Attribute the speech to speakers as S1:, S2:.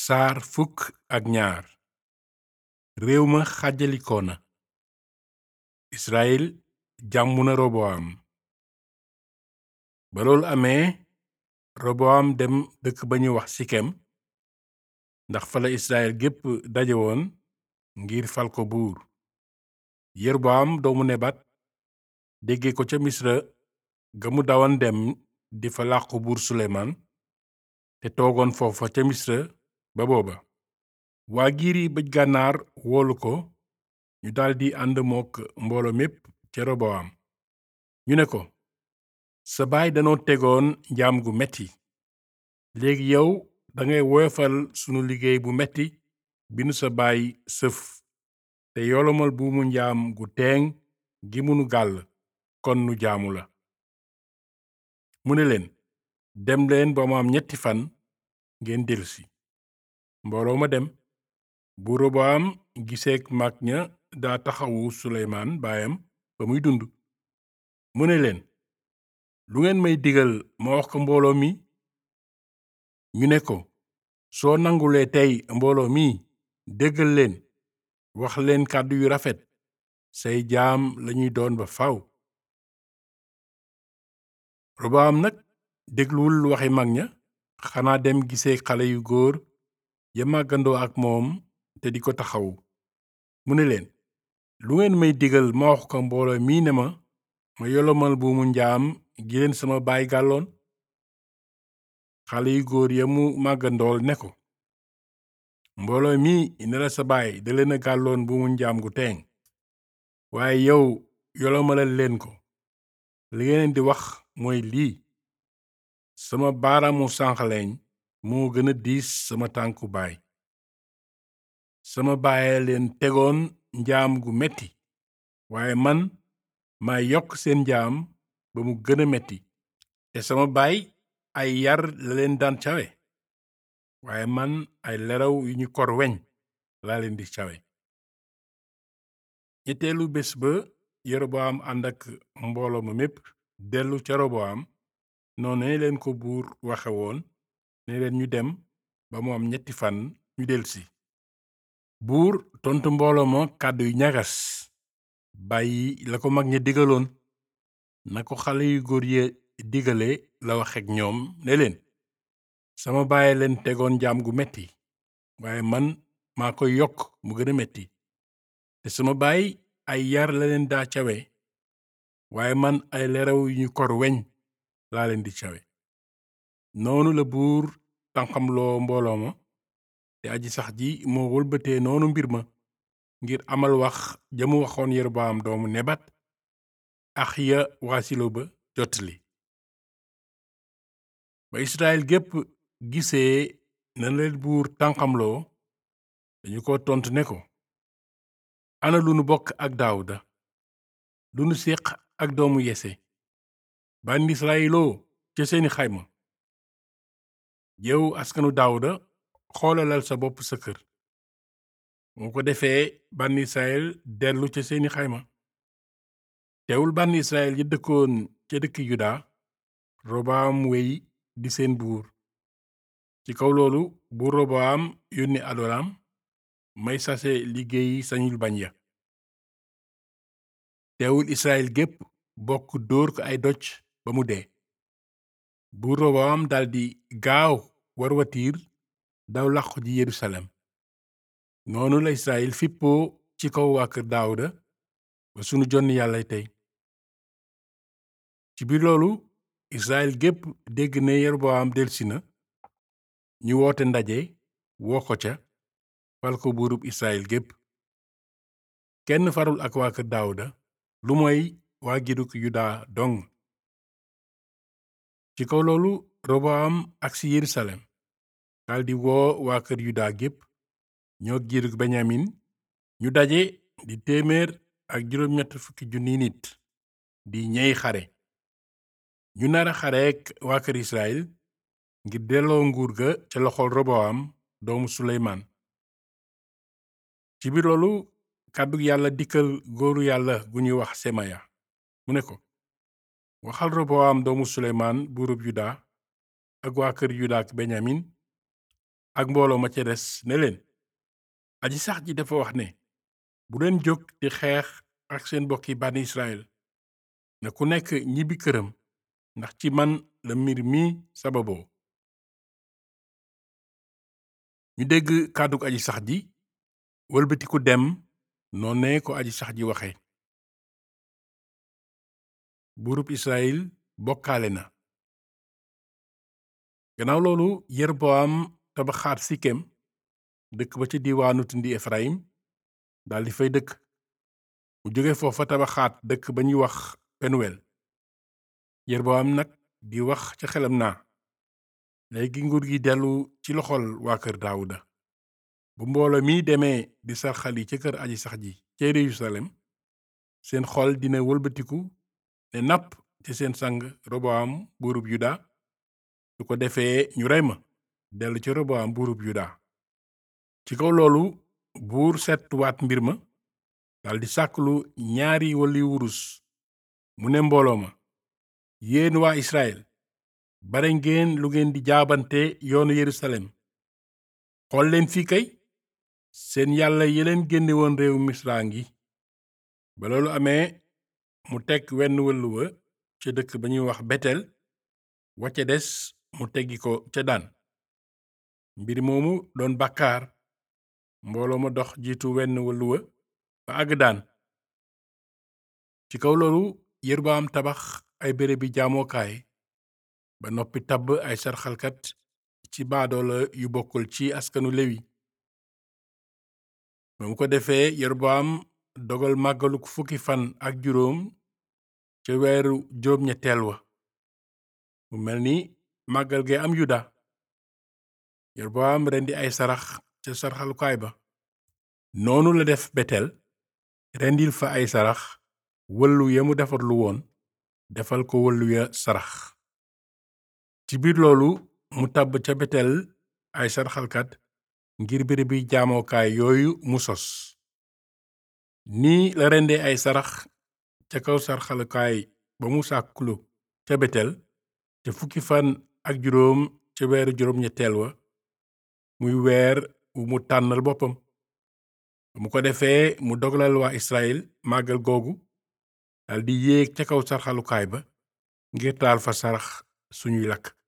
S1: saar fukk ak ñaar réew ma xàjjalikoo na israel jàmmu na roboam ba loolu amee roboam dem dëkk ba ñu wax sikem ndax fala israel gépp dajewoon ngir fal ko buur yerboam doomu nebat dégge ko ca misra ga mu dawan dem di fa làqu buur suleymaan te toogoon foofa ca misra ba booba waa giiri bëj gànnaar woolu ko ñu daldi ànd mook mboolo mépp ca roboam ñu ne ko sa baay danoo tegoon njaam gu metti léegi yow dangay woyofal sunu liggéey bu metti bi nu sa baay sëf te yolomal buumu njaam gu teeŋ gi mënu gàll kon nu jaamu la mu ne leen dem leen ba mu am ñetti fan ngeen dellusi mbooloo ma dem bu roboam giseek mag ña daa taxawu suleymaan baayam ba muy dund mu ne leen lu ngeen may digal ma wax ko mbooloo mi ñu ne ko soo nangulee tey mbooloo mi déggal leen wax leen kàddu yu rafet say jaam lañuy doon ba faw roboam nag dégluwul waxi mag ña xanaa dem gisee xale yu góor ya màggandoo ak moom te di ko taxawu mu ne leen lu ngeen may digal ma wax ko mbooloo mii ne ma ma yolomal buumu njaam gi leen sama baay gàlloon xale yu góor ya mu màggandool ne ko mbooloo mi ne la sa baay da leen a gàlloon buumu njaam gu teeŋ waaye yow yolomalal leen ko li ngeen di wax mooy lii sama baaraamu sànqaleñ moo gën a diis sama tànku baay sama baaye leen tegoon njaam gu metti waaye man maa yokk seen njaam ba mu gën a metti te sama baay ay yar la leen daan cawe waaye man ay leraw yu ñu kor weñ laa leen di cawe ñetteelu bés ba yeroboam ànd ak mbooloo ma mépp dellu ca roboam noone leen ko buur waxe woon ne leen ñu dem ba mu am ñetti fan ñu delsi buur tontu mbooloo ma kàddu yu ñagas bàyyi la ko mag ña digaloon na ko xale yu góor ye digale la waxek ñoom ne leen sama bàyyi leen tegoon jaam gu metti waaye man maa koy yokk mu gën a metti te sama baay ay yar la leen daa cawe waaye man ay leraw yu ñu kor weñ laa leen di cawe noonu la buur tànqamloo mbooloo ma te aji sax ji moo wëlbatee noonu mbir ma ngir amal wax jamu waxoon Yeroboam doomu nebat ax ya waa silo ba jottali ba Israel gépp gisee na leen buur tànqamloo dañu ko tontu ne ko ana lu nu bokk ak Daawuda lu nu séq ak doomu Yese bànn Israyiloo ca seeni xayma yow askanu Daawuda xoolalal sa bopp sa kër moo ko defee bànn Israyil dellu ca seeni xayma teewul bànn Israyil ya dëkkoon ca dëkki Yuda Roboam wey di seen buur ci kaw loolu buur Roboam yónni Adoram may sase liggéey sañul bañ ya teewul Israyil gépp bokk dóor ko ay doj ba mu dee buur Roboam daldi gaaw war watiir daw làqu ji Yerusalem noonu la Israyil fippoo ci kaw waa kër Daawuda ba sunu jonn yàlla tey ci biir loolu Israyil gépp dégg ne Yeroboam delsi na ñu woote ndaje woo ko ca fal ko buurub Israyil gépp kenn farul ak waa kër Daawuda lu mooy waa giruk Yuda dong ci kaw loolu Roboam agsi Yerusalem daldi woo waa kër Yuda gépp ñoo giruk Benyamin ñu daje di téeméer ak juróom-ñett fukki junni nit di ñey xare ñu nara xareek waa kër Israyil ngir delloo nguur ga ca loxol Roboam doomu Suleymaan ci biir loolu kàddu yàlla dikkal góoru yàlla gu ñuy wax Semaya mu ne ko waxal Roboam doomu Suleymaan buurub Yuda ak waa kër Yuda ak Benyamin ak mbooloo ma ca des ne leen aji sax ji dafa wax ne bu leen jóg di xeex ak seen bokki bànni Israël na ku nekk ñibbi këram ndax ci man la mbir mi sababoo ñu dégg kàddug aji sax ji wëlbatiku dem noone ko aji sax ji waxe buurub Israël bokkaale na gannaaw loolu Yerboam tabaxaat Sikem dëkk ba ca diiwaanu tundi Efraim daldi fay dëkk mu jóge foofa tabaxaat dëkk ba ñuy wax Penuwel Yerboam nag di wax ca xelam naa léegi nguur gi dellu ci loxol waa kër Daawuda bu mbooloo mi demee di sarxali ca kër aji sax ji ca Yerusalem seen xol dina wëlbatiku ne napp ci seen sang Roboam buurub Yuda su ko defee ñu rey ma dellu ci Roboam buurub Yuda ci kaw loolu buur seetluwaat mbir ma daldi sàkklu ñaari wali wurus mu ne mbooloo ma yéen waa Israël bare ngeen lu ngeen di jaabante yoonu Yerusalem xool leen fii kay seen yàlla yeleen génne woon réew misra ngi ba loolu amee mu teg wenn wëllu wa ca dëkk ba ñuy wax betel wacca des mu teggi ko ca daan mbir moomu doon bàkkaar mbooloo ma dox jiitu wenn wëllu wa ba àgg daan ci kaw loolu Yerbaam tabax ay bérébi jaamookaay ba noppi tabb ay sarxalkat ci baadoola yu bokkul ci askanu lewi ba mu ko defee Yerbaam dogal màggaluk fukki fan ak juróom ca weeru juróom ñetteel wa mu mel ni màggal ge am yuda Yerbaam rendi ay sarax ca sarxalukaay ba noonu la def betel rendil fa ay sarax wëllu ya mu defarlu woon defal ko wëllu ya sarax ci biir loolu mu tàbb ca betel ay sarxalkat ngir bérébi jaamookaay yooyu mu sos nii la rendee ay sarax ca kaw sarxalukaay ba mu sàkkulu ca betel te fukki fan ak juróom ca weeru juróom ñetteel wa muy weer wu mu tànnal boppam mu ko defee mu dogalal waa Israël màggal googu daldi yéeg ca kaw sarxalukaay ba ngir taal fa sarax suñuy lakk